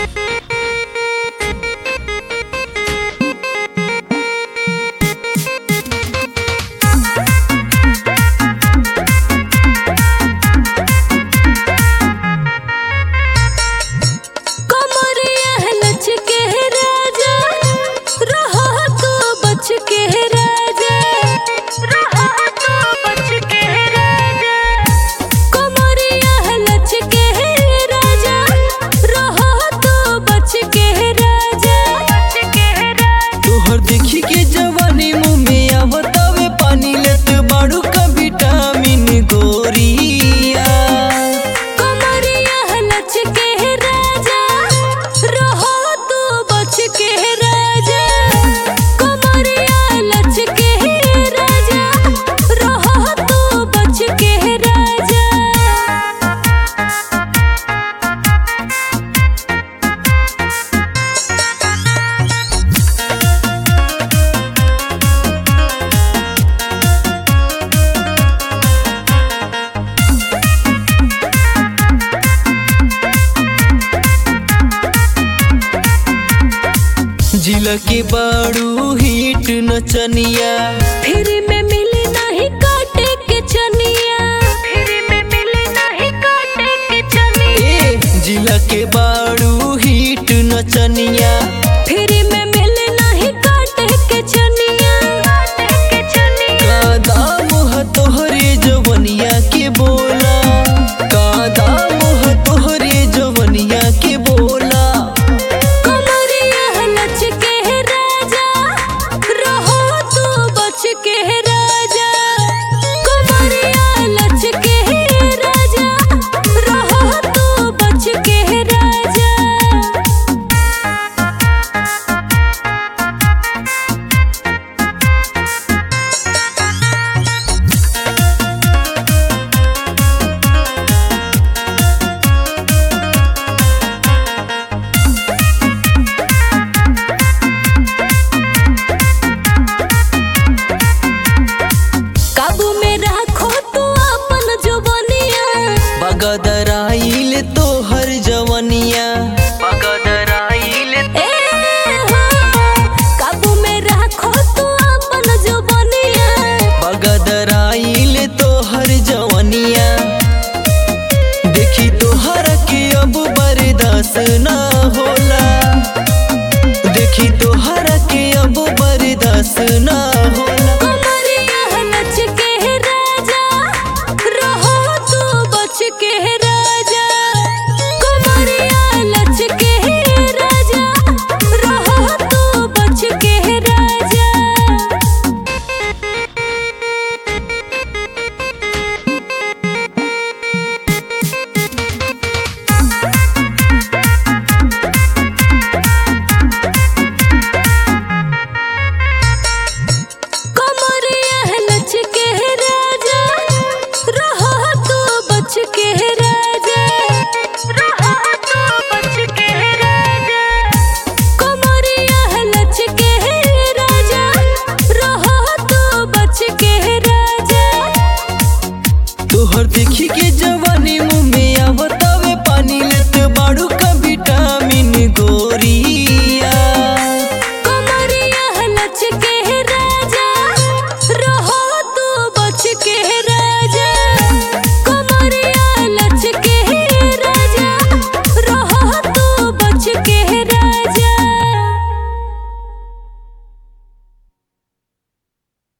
कमरिया लच के राजा रहो तो बच के राजा रहो तो बच के राजा कमरिया लच के राजा रहो तो बच के राजा बच के राजा तोहर देखी के जवानी मुंह में आवतावे पानी लेत बाड़ू का विटामिन गोरिया कमरिया लच के राजा रहो तो बच के राजा कमरिया लच के राजा रहो तो बच के राजा जिला के बाड़ू हिट नचनिया फिर में मिली नहीं काटे के चनिया फिर में मिली नहीं काटे के चनिया ए जिला के बाड़ू हिट नचनिया फिर